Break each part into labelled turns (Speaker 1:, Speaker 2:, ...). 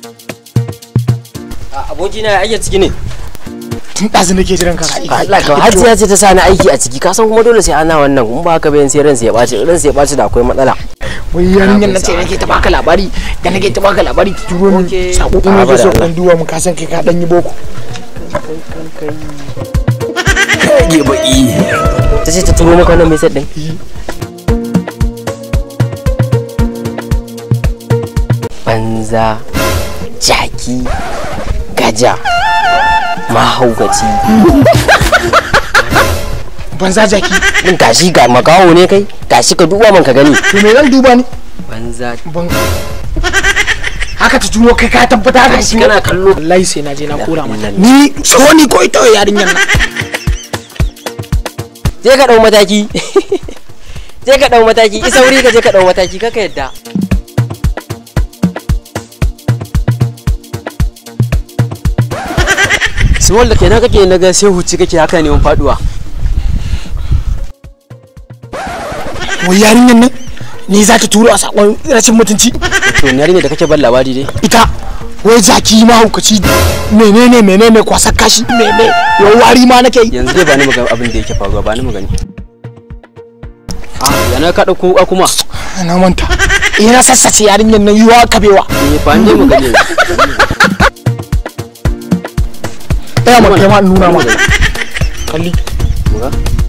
Speaker 1: abokina ya ake ciki ne
Speaker 2: tun ɗazu nake jiran ka
Speaker 1: Allah ka hajiya ce ta sani aiki a ciki ka san kuma dole sai ana wannan kuma ba haka bayan sai ransa ya ɓaci ransa ya ɓaci da akwai matsala
Speaker 2: wai yarinyar na ce nake ta baka labari da nake ta baka labari ta turo min
Speaker 1: Okay.
Speaker 2: sako din
Speaker 1: Ah,
Speaker 2: nake so
Speaker 1: bada
Speaker 2: kan duwa mu ka san kai ka dan yi boko
Speaker 1: kage baki ta ce ta turo maka wannan message din banza jaki gaja mahaukaci
Speaker 2: banza jaki
Speaker 1: din gashi ga makaho ne kai gashi ka duba man ka gani
Speaker 2: to me zan duba ni
Speaker 1: banza
Speaker 2: ban haka ta turo kai ka tabbata haka ta
Speaker 1: gashi
Speaker 2: turo
Speaker 1: kana kallo
Speaker 2: wallahi sai na je na kora mata
Speaker 1: Illallah.
Speaker 2: ni so ni ko ita yarinyar nan
Speaker 1: je ka dau mataki je ka dau mataki isa wuri ka je ka dau mataki kaka yadda
Speaker 3: Small da kenan kake naga sai huci kake haka neman faduwa.
Speaker 2: wai yarinyar nan ni za ta turo a sakon rashin mutunci
Speaker 3: To ne ne da kake ban labari dai.
Speaker 2: ita wai jaki mahaukaci menene menene kwasa kashi mene yau wari ma nake yi
Speaker 3: Yanzu dai ba ni magana abin da yake faruwa ba ni magani. Ah, yana ka dauko wuka kuma.
Speaker 2: na manta ina sassace yarinyar nan yiwa kabewa
Speaker 3: Eh, ba ni magani.
Speaker 2: ɗaya ma kai ma in nuna ma kalli
Speaker 3: Muga.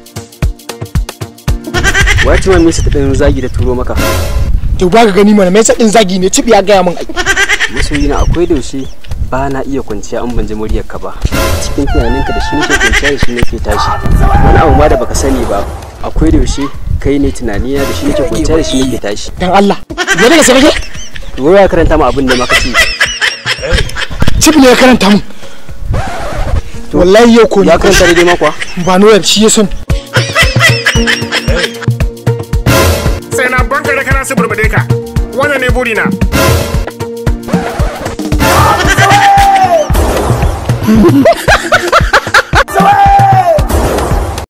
Speaker 3: Wace ma misa ta dan zagi da turo maka.
Speaker 2: to ba ka gani mana mai sadin zagi ne cib ya gaya min ai
Speaker 3: Masoyina akwai daushe ba na iya kwanciya an ban ji muryar ka ba. Cikin tunaninka da shi nake kwanciya da shi nake tashi. Wani abu ma da baka sani ba. Akwai daushe kai ne tunanina da shi nake kwanciya da shi nake tashi.
Speaker 2: dan Allah me daga sai kake
Speaker 3: Wai ya karanta ma abin da ma kace.
Speaker 2: cib ne ya karanta min wallahi yau ko ni
Speaker 3: Ya karanta daidai ma kuwa.
Speaker 2: ba noyar shi ya son
Speaker 4: sai na banka da kana su burbade ka wannan ne burina